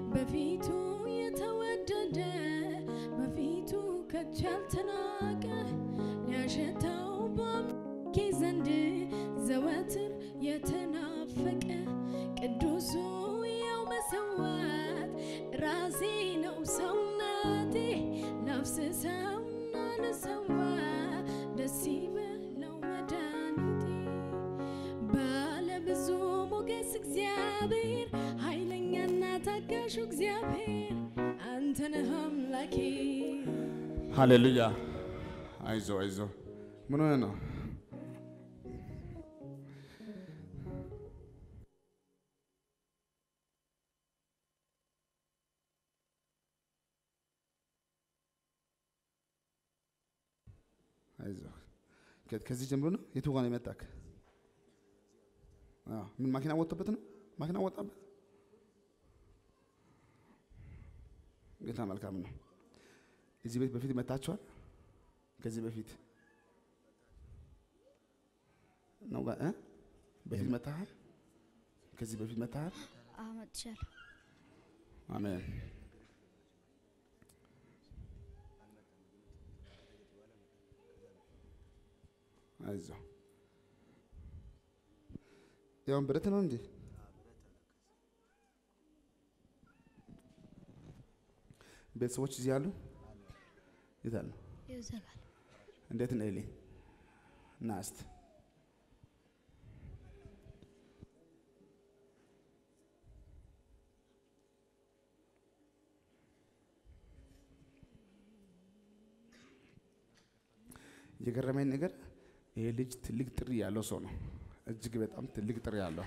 በፊቱ የተወደደ በፊቱ ከቶ ያልተናቀ ሊያሸተው በአምላኬ ዘንድ ዘወትር የተናፈቀ ቅዱሱ ያው መሰዋት ራሴ ነው ሰውነቴ ላፍስሰውና ልሰዋ ደስ ይበለው መድኃኒቴ ባለ ብዙ ሞገስ እግዚአብሔር ኃይለኛና ታጋሹ እግዚአብሔር አንተ ነህ አምላኬ። ሃሌሉያ። አይዞ አይዞ። ምን ሆነ ነው? አይዞ። ከ- ከዚህ ጀምሮ ነው የቱ ጋር ነው የመጣክ? አዎ። ምን ማኪና ወጥቶበት ነው? ማኪና ወጣበት። ጌታ መልካም ነው። እዚህ ቤት በፊት መታችኋል? ከዚህ በፊት ነው ጋ- እ? በፊት መታሃል? ከዚህ በፊት መታሃል? አመጥቻለሁ። አሜን። አይዞ ያውን ብረት ነው እንዴ? ቤተሰቦች እዚህ አሉ? የት አሉ? ይዘጋል። እንዴት ነው ኤሊ? ና እስቲ የገረመኝ ነገር ይሄ ልጅ ትልቅ ጥሪ ያለው ሰው ነው። እጅግ በጣም ትልቅ ጥሪ ያለው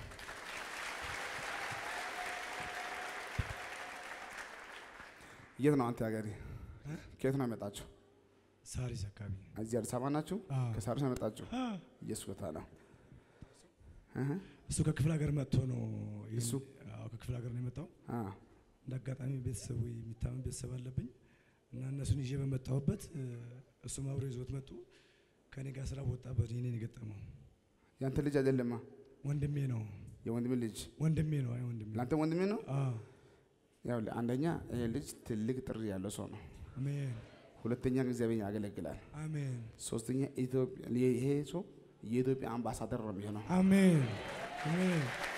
የት ነው አንተ ሀገሬ? ከየት ነው የመጣችሁ? ሳሪስ አካባቢ እዚህ አዲስ አበባ ናችሁ? አዎ። ከሳሪስ ነው የመጣችሁ? ኢየሱስ ጌታ ነው። እህ እሱ ከክፍለ ሀገር መጥቶ ነው ይህን- እሱ? አዎ ከክፍለ ሀገር ነው የመጣው። አ እንደ አጋጣሚ ቤተሰቡ የሚታመን ቤተሰብ አለብኝ እና እነሱን ይዤ በመጣሁበት እ፣ እሱም አብሮ ይዞት መጡ። ከኔ ጋር ስራ በወጣበት እኔን የገጠመው ያንተ ልጅ አይደለማ፣ ወንድሜ ነው የወንድሜ ልጅ ወንድሜ ነው። አይ ወንድሜ ለአንተ ወንድሜ ነው። አዎ ያው አንደኛ ይሄ ልጅ ትልቅ ጥሪ ያለው ሰው ነው። አሜን ሁለተኛ እግዚአብሔር ያገለግላል። አሜን ሶስተኛ ኢትዮጵያ ይሄ ሰው የኢትዮጵያ አምባሳደር ነው የሚሆነው። አሜን አሜን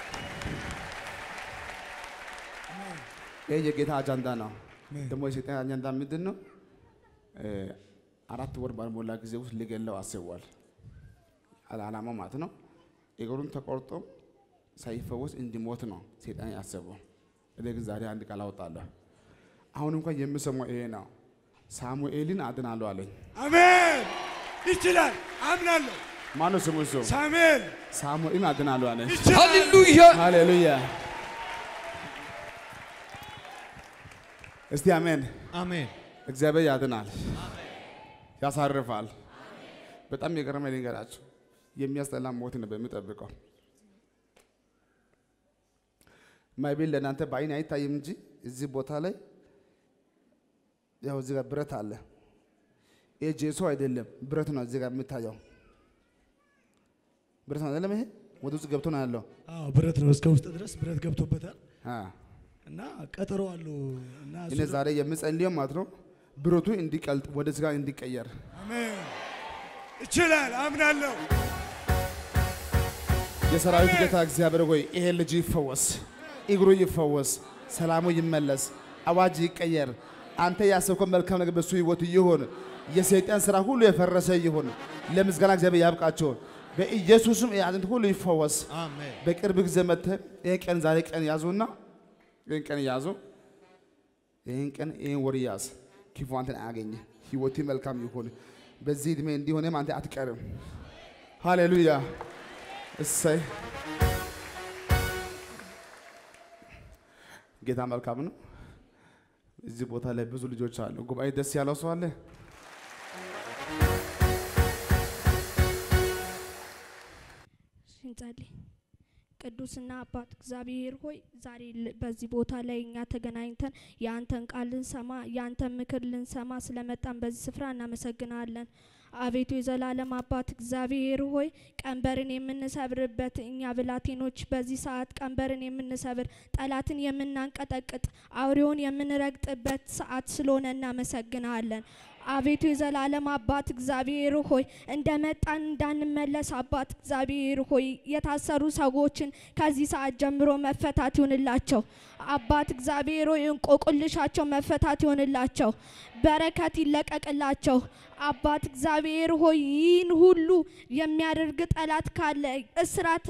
ይሄ የጌታ አጀንዳ ነው። አሜን ደግሞ የሰይጣን አጀንዳ ምንድን ነው? እ፣ አራት ወር ባልሞላ ጊዜ ውስጥ ሊገለው አስቧል። አላማ ማለት ነው። እግሩን ተቆርጦ ሳይፈወስ እንዲሞት ነው ሰይጣን ያሰበው። እኔ ግን ዛሬ አንድ ቃል አወጣለሁ። አሁን እንኳን የምሰማው ይሄ ነው። ሳሙኤልን አድናለሁ አለኝ። አሜን ይችላል አምናለሁ። ማነው ስሙ? እሱ ሳሙኤል ሳሙኤልን አድናለሁ አለኝ። ይችላል ሃሌሉያ ሃሌሉያ። እስቲ አሜን። አሜን እግዚአብሔር ያድናል፣ ያሳርፋል። በጣም የገረመኝ ልንገራችሁ፣ የሚያስጠላ ሞት ነው በሚጠብቀው። ማይቤል ለእናንተ በአይን አይታይም እንጂ እዚህ ቦታ ላይ ያው እዚህ ጋር ብረት አለ። ይሄ ጄሶ አይደለም ብረት ነው እዚህ ጋር የሚታየው ብረት ነው አይደለም። ይሄ ወደ ውስጥ ገብቶ ነው ያለው። አዎ ብረት ነው እስከ ውስጥ ድረስ ብረት ገብቶበታል አ እና ቀጠሮ አሉ እና እሱ እኔ ዛሬ የምጸልየው ማለት ነው ብረቱ እንዲቀልጥ ወደ ስጋ እንዲቀየር አሜን ይችላል አምናለሁ። የሰራዊት ጌታ እግዚአብሔር ሆይ ይሄ ልጅ ይፈወስ፣ እግሩ ይፈወስ፣ ሰላሙ ይመለስ፣ አዋጅ ይቀየር። አንተ ያሰብከው መልካም ነገር በሱ ህይወት ይሁን። የሰይጣን ስራ ሁሉ የፈረሰ ይሁን። ለምስጋና እግዚአብሔር ያብቃቸው። በኢየሱስም የያዝንት ሁሉ ይፈወስ። አሜን በቅርብ ጊዜ መጥተህ ይህን ቀን ዛሬ ቀን ያዙና ይህን ቀን ያዙ። ይህን ቀን ይህን ወር ያዝ። ክፉ አንተን አያገኝ። ህይወት መልካም ይሁን። በዚህ ዕድሜ እንዲሆንም አንተ አትቀርም። ሃሌሉያ እሰይ። ጌታ መልካም ነው። እዚህ ቦታ ላይ ብዙ ልጆች አሉ። ጉባኤ ደስ ያለው ሰው አለ። እንጸልይ። ቅዱስና አባት እግዚአብሔር ሆይ ዛሬ ል- በዚህ ቦታ ላይ እኛ ተገናኝተን የአንተን ቃል ልንሰማ የአንተን ምክር ልንሰማ ስለመጣን በዚህ ስፍራ እናመሰግናለን። አቤቱ የዘላለም አባት እግዚአብሔር ሆይ ቀንበርን የምንሰብርበት እኛ ብላቴኖች በዚህ ሰዓት ቀንበርን የምንሰብር ጠላትን የምናንቀጠቅጥ አውሬውን የምንረግጥበት ሰዓት ስለሆነ እናመሰግናለን። አቤቱ የዘላለም አባት እግዚአብሔር ሆይ እንደ መጣን እንዳንመለስ አባት እግዚአብሔር ሆይ የታሰሩ ሰዎችን ከዚህ ሰዓት ጀምሮ መፈታት ይሆንላቸው። አባት እግዚአብሔር ሆይ እንቆቅልሻቸው መፈታት ይሆንላቸው። በረከት ይለቀቅላቸው። አባት እግዚአብሔር ሆይ ይህን ሁሉ የሚያደርግ ጠላት ካለ እስራት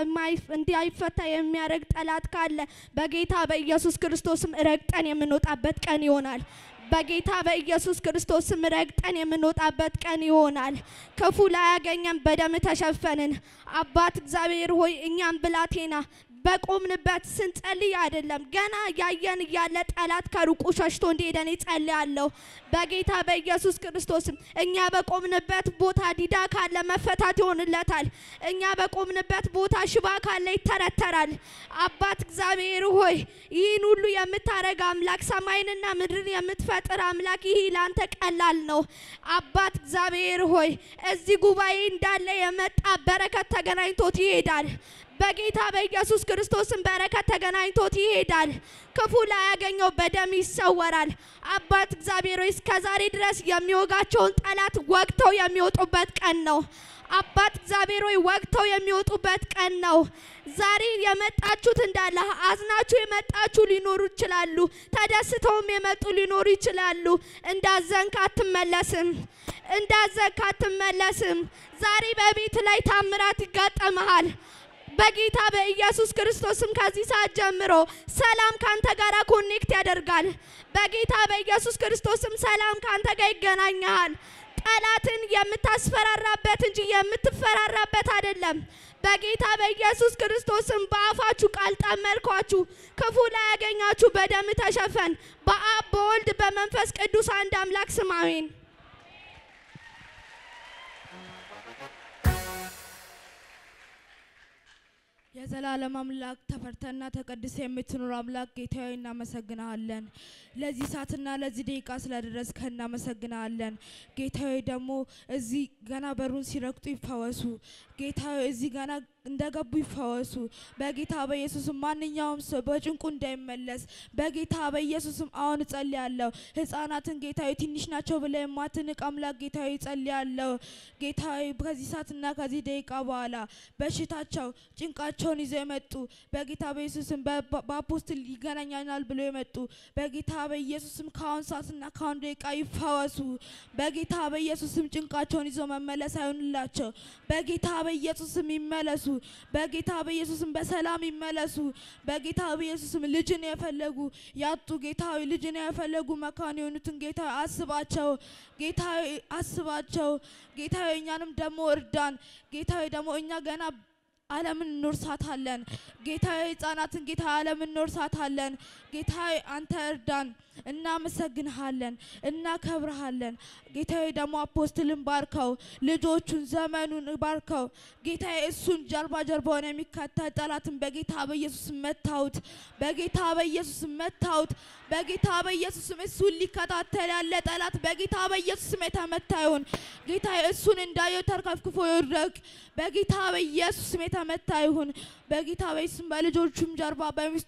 እንዳይፈታ የሚያደርግ ጠላት ካለ በጌታ በኢየሱስ ክርስቶስም ረግጠን የምንወጣበት ቀን ይሆናል። በጌታ በኢየሱስ ክርስቶስ ስም ረግጠን የምንወጣበት ቀን ይሆናል። ክፉ ላይ ያገኘን በደም ተሸፈንን። አባት እግዚአብሔር ሆይ እኛም ብላቴና በቆምንበት ስንጸልይ አይደለም ገና ያየን እያለ ጠላት ከሩቁ ሸሽቶ እንዲሄደን ይጸልያለሁ። በጌታ በኢየሱስ ክርስቶስም እኛ በቆምንበት ቦታ ዲዳ ካለ መፈታት ይሆንለታል። እኛ በቆምንበት ቦታ ሽባ ካለ ይተረተራል። አባት እግዚአብሔር ሆይ ይህን ሁሉ የምታረግ አምላክ ሰማይንና ምድርን የምትፈጥር አምላክ ይህ ለአንተ ቀላል ነው። አባት እግዚአብሔር ሆይ እዚህ ጉባኤ እንዳለ የመጣ በረከት ተገናኝቶት ይሄዳል። በጌታ በኢየሱስ ክርስቶስም በረከት ተገናኝቶት ይሄዳል። ክፉ ላይ ያገኘው በደም ይሰወራል። አባት እግዚአብሔር ሆይ እስከ ዛሬ ድረስ የሚወጋቸውን ጠላት ወግተው የሚወጡበት ቀን ነው። አባት እግዚአብሔር ሆይ ወግተው የሚወጡበት ቀን ነው። ዛሬ የመጣችሁት እንዳለ አዝናችሁ የመጣችሁ ሊኖሩ ይችላሉ። ተደስተውም የመጡ ሊኖሩ ይችላሉ። እንዳዘንክ አትመለስም። እንዳዘንክ አትመለስም። ዛሬ በቤት ላይ ታምራት ይጋጠመሃል። በጌታ በኢየሱስ ክርስቶስም ከዚህ ሰዓት ጀምሮ ሰላም ካንተ ጋር ኮኔክት ያደርጋል። በጌታ በኢየሱስ ክርስቶስም ሰላም ካንተ ጋር ይገናኛል። ጠላትን የምታስፈራራበት እንጂ የምትፈራራበት አይደለም። በጌታ በኢየሱስ ክርስቶስም በአፋችሁ ቃል ጠመድኳችሁ፣ ክፉ ላይ ያገኛችሁ በደም ተሸፈን። በአብ በወልድ በመንፈስ ቅዱስ አንድ አምላክ ስም አሜን። የዘላለም አምላክ ተፈርተና ተቀድሰ የምትኖር አምላክ ጌታዊ እናመሰግናለን። ለዚህ ሰዓትና ለዚህ ደቂቃ ስለደረስከ እናመሰግናለን። ጌታዊ ደግሞ እዚህ ገና በሩን ሲረግጡ ይፈወሱ። ጌታዊ እዚህ ገና እንደገቡ ይፈወሱ። በጌታ በኢየሱስም ማንኛውም ሰው በጭንቁ እንዳይመለስ በጌታ በኢየሱስም አሁን እጸልያለሁ። ህፃናትን ጌታዊ ትንሽ ናቸው ብለ የማትንቅ አምላክ ጌታዊ እጸልያለሁ። ጌታዊ ከዚህ ሰዓትና ከዚህ ደቂቃ በኋላ በሽታቸው ጭንቃቸውን ይዘው የመጡ በጌታ በኢየሱስም በአፖስትል ይገናኛናል ብሎ የመጡ በጌታ በኢየሱስም ከአሁን ሰዓትና ከአሁን ደቂቃ ይፈወሱ። በጌታ በኢየሱስም ጭንቃቸውን ይዘው መመለስ አይሆንላቸው። በጌታ በኢየሱስም ይመለሱ። በጌታ በኢየሱስም በሰላም ይመለሱ። በጌታ በኢየሱስም ልጅን የፈለጉ ያጡ ጌታዊ ልጅን የፈለጉ መካን የሆኑትን ጌታ አስባቸው። ጌታዊ አስባቸው። ጌታዊ እኛንም ደግሞ እርዳን። ጌታዊ ደግሞ እኛ ገና ዓለምን እንወርሳታለን። ጌታዊ ህጻናትን ጌታ ዓለምን እንወርሳታለን። ጌታዊ አንተ እርዳን። እናመሰግንሃለን፣ እናከብርሃለን። ጌታዊ ደግሞ አፖስትልን ባርከው፣ ልጆቹን ዘመኑን ባርከው። ጌታዊ እሱን ጀርባ ጀርባውን የሚከተል ጠላትን በጌታ በኢየሱስ መታውት፣ በጌታ በኢየሱስ መታውት፣ በጌታ በኢየሱስም እሱን ሊከታተል ያለ ጠላት በጌታ በኢየሱስም የተመታ ይሁን። ጌታዊ እሱን እንዳየው ተርከፍክፎ ይውደቅ። በጌታ በኢየሱስም የተመታ ይሁን። በጌታ በኢየሱስም በልጆቹም ጀርባ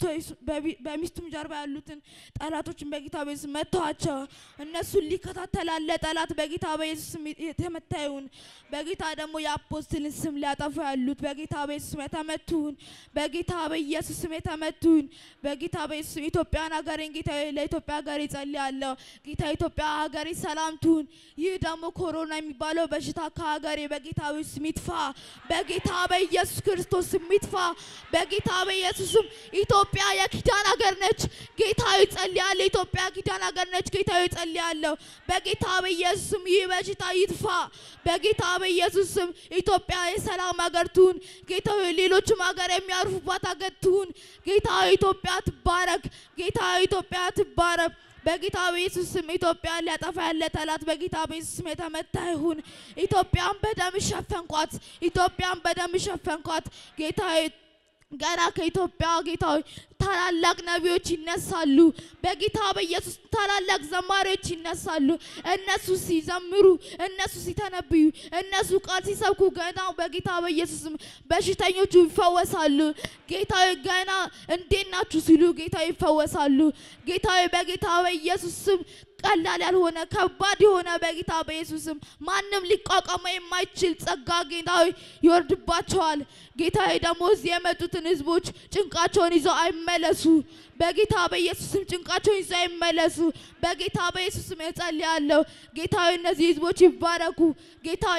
በሚስቱም ጀርባ ያሉትን ጠላቶችን በጌታ በኢየሱስ መተዋቸው። እነሱን ሊከታተል ያለ ጠላት በጌታ በኢየሱስም የተመታ ይሁን። በጌታ ደግሞ የአፖስትልን ስም ሊያጠፉ ያሉት በጌታ በኢየሱስም የተመቱ ይሁን። በጌታ በኢየሱስም የተመቱ ይሁን። በጌታ በኢየሱስም ኢትዮጵያን ሀገሬን ጌታ ለኢትዮጵያ ሀገሬ ጸልያለሁ። ጌታ ኢትዮጵያ ሀገሬ ሰላም ትሁን። ይህ ደግሞ ኮሮና የሚባለው በሽታ ከሀገሬ በጌታ በኢየሱስም ይጥፋ። በጌታ በኢየሱስ ክርስቶስ ስም ይጥፋ። በጌታ በኢየሱስም ኢትዮጵያ የኪዳን ሀገር ነች። ጌታ ይጸልያለሁ። ኢትዮጵያ ኪዳን ሀገር ነች። ጌታ ይጸልያለሁ። በጌታ በኢየሱስም ይህ በሽታ ይጥፋ። በጌታ በኢየሱስም ኢትዮጵያ የሰላም ሀገር ትሁን። ጌታ ሌሎችም ሀገር የሚያርፉባት ሀገር ትሁን። ጌታ ኢትዮጵያ ትባረክ። ጌታ ኢትዮጵያ ትባረክ። በጌታ በኢየሱስ ስም ኢትዮጵያን ሊያጠፋ ያለ ጠላት በጌታ በኢየሱስ ስም የተመታ ይሁን። ኢትዮጵያን በደም ሸፈንኳት። ኢትዮጵያን በደም ሸፈንኳት። ጌታ ገና ከኢትዮጵያ ጌታ ታላላቅ ነቢዮች ይነሳሉ። በጌታ በኢየሱስ ታላላቅ ዘማሪዎች ይነሳሉ። እነሱ ሲዘምሩ፣ እነሱ ሲተነብዩ፣ እነሱ ቃል ሲሰብኩ ገና በጌታ በኢየሱስም በሽተኞቹ ይፈወሳሉ። ጌታዊ ገና እንዴት ናችሁ ሲሉ ጌታ ይፈወሳሉ። ጌታዊ በጌታ በኢየሱስ ስም ቀላል ያልሆነ ከባድ የሆነ በጌታ በኢየሱስም ማንም ሊቋቋመው የማይችል ጸጋ ጌታዊ ይወርድባቸዋል። ጌታዊ ደግሞ እዚህ የመጡትን ህዝቦች ጭንቃቸውን ይዘው አይመለሱ። በጌታ በኢየሱስም ጭንቃቸውን ይዘው አይመለሱ። በጌታ በኢየሱስም እጸልያለሁ። ጌታዊ እነዚህ ህዝቦች ይባረኩ። ጌታዊ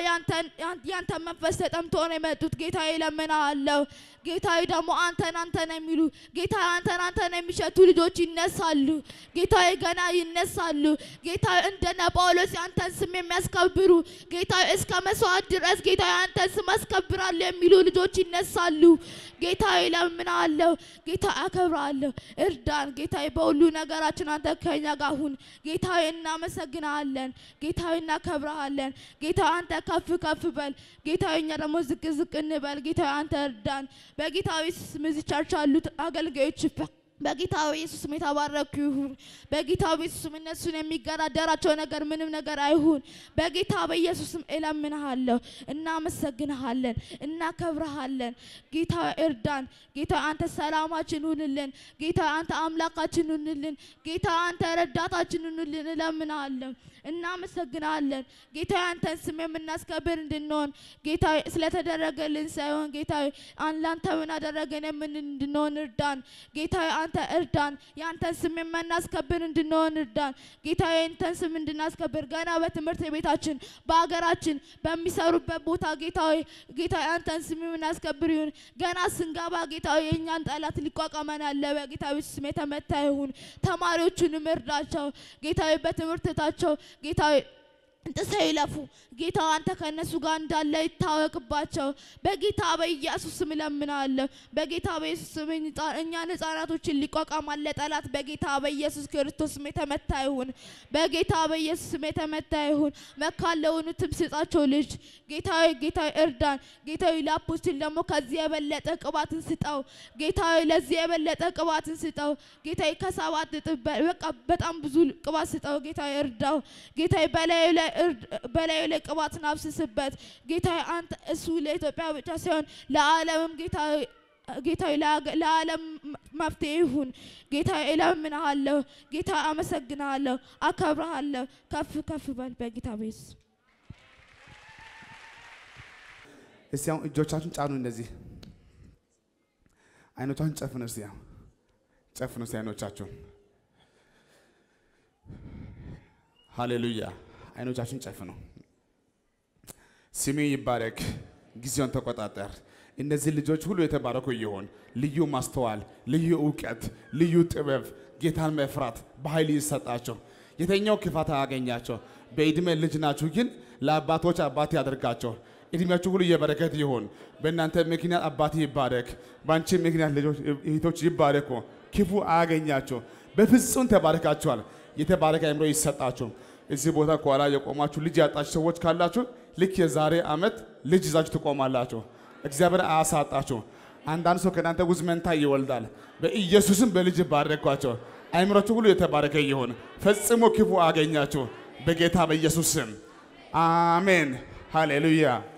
ያንተ መንፈስ ተጠምቶ ነው የመጡት። ጌታዊ እለምንሃለሁ። ጌታዊ ደግሞ አንተን አንተን የሚሉ ጌታዊ አንተን አንተን የሚሸቱ ልጆች ይነሳሉ። ጌታዊ ገና ይነሳሉ። ጌታዊ እንደነ ጳውሎስ የአንተን ስም የሚያስከብሩ ጌታዊ እስከ መስዋዕት ድረስ ጌታዊ አንተን ስም አስከብራለሁ የሚሉ ልጆች ይነሳሉ። ጌታዊ እለምንሃለሁ። ጌታ አከብራለሁ። እርዳን ጌታዊ፣ በሁሉ ነገራችን አንተ ከኛ ጋር ሁን። ጌታዊ እናመሰግናለን። ጌታዊ እናከብረሃለን። ጌታዊ አንተ ከፍ ከፍ በል። ጌታዊ እኛ ደግሞ ዝቅ ዝቅ እንበል። ጌታዊ አንተ እርዳን። በጌታ ስም እዚህ ቸርች ያሉት አገልጋዮች በጌታ በኢየሱስ ስም የተባረኩ ይሁን። በጌታ በኢየሱስ ስም እነሱን የሚገዳደራቸው ነገር ምንም ነገር አይሁን። በጌታ በኢየሱስ ስም እለምንሃለሁ። እናመሰግንሃለን፣ እናከብረሃለን። ጌታ እርዳን። ጌታ አንተ ሰላማችን ሁንልን። ጌታ አንተ አምላካችን ሁንልን። ጌታ አንተ ረዳታችን ሁንልን። እለምንሃለሁ፣ እናመሰግናለን። ጌታ አንተን ስም የምናስከብር እንድንሆን ጌታ ስለተደረገልን ሳይሆን ጌታ አንላንተ ምን አደረገን የምን እንድንሆን እርዳን። ጌታ አንተ እርዳን። የአንተን ስም የምናስከብር እንድንሆን እርዳን። ጌታ የአንተን ስም እንድናስከብር ገና በትምህርት ቤታችን፣ በሀገራችን፣ በሚሰሩበት ቦታ ጌታ ጌታ የአንተን ስም የምናስከብር ይሁን። ገና ስንገባ ጌታ የእኛን ጠላት ሊቋቋመን ያለ በጌታ ስም የተመታ ይሁን። ተማሪዎቹንም እርዳቸው ጌታ በትምህርታቸው ጌታ ጥሰው ይለፉ። ጌታ አንተ ከእነሱ ጋር እንዳለ ይታወቅባቸው። በጌታ በኢየሱስ ስም እለምናለሁ። በጌታ በኢየሱስ ስም እኛን ሕፃናቶችን ሊቋቋም አለ ጠላት። በጌታ በኢየሱስ ክርስቶስ ስም የተመታ ይሁን። በጌታ በኢየሱስ ስም የተመታ ይሁን። መካን ለሆኑትም ስጣቸው ልጅ ጌታዊ ጌታዊ እርዳን። ጌታዊ ለአፖስትል ደግሞ ከዚህ የበለጠ ቅባትን ስጠው። ጌታዊ ለዚህ የበለጠ ቅባትን ስጠው። ጌታዊ ከሰባት እጥፍ በቃ በጣም ብዙ ቅባት ስጠው። ጌታዊ እርዳው። ጌታዊ በላዩ ላይ በላዩ ላይ ቅባትን አብስስበት። ጌታ አንተ እሱ ለኢትዮጵያ ብቻ ሳይሆን ለዓለምም ጌታ ጌታዊ ለዓለም መፍትሄ ይሁን። ጌታ እለምንሃለሁ። ጌታ አመሰግንሃለሁ፣ አከብረሃለሁ። ከፍ ከፍ በል በጌታ ቤስ እስቲ አሁን እጆቻችሁን ጫኑ። እንደዚህ አይኖቻችሁን ጨፍኑ። እስቲ አሁን ጨፍኑ። እስቲ አይኖቻችሁን ሃሌሉያ። አይኖቻችሁን ጨፍኑ። ስሜ ይባረክ። ጊዜውን ተቆጣጠር። እነዚህ ልጆች ሁሉ የተባረኩ ይሆን። ልዩ ማስተዋል፣ ልዩ እውቀት፣ ልዩ ጥበብ፣ ጌታን መፍራት በኃይል ይሰጣቸው። የተኛው ክፋት አያገኛቸው። በዕድሜ ልጅ ናችሁ፣ ግን ለአባቶች አባት ያደርጋቸው። እድሜያችሁ ሁሉ የበረከት ይሆን። በእናንተ ምክንያት አባት ይባረክ። በአንቺ ምክንያት ልጆች እህቶች ይባረኩ። ክፉ አያገኛቸው። በፍጹም ተባረካችኋል። የተባረከ አእምሮ ይሰጣችሁ። እዚህ ቦታ ከኋላ የቆማችሁ ልጅ ያጣችሁ ሰዎች ካላችሁ ልክ የዛሬ ዓመት ልጅ ይዛችሁ ትቆማላችሁ። እግዚአብሔር አያሳጣችሁ። አንዳንድ ሰው ከእናንተ ውስጥ መንታ ይወልዳል። በኢየሱስም በልጅ ባረኳቸው። አእምሮችሁ ሁሉ የተባረከ ይሆን። ፈጽሞ ክፉ አገኛችሁ በጌታ በኢየሱስ ስም አሜን። ሃሌሉያ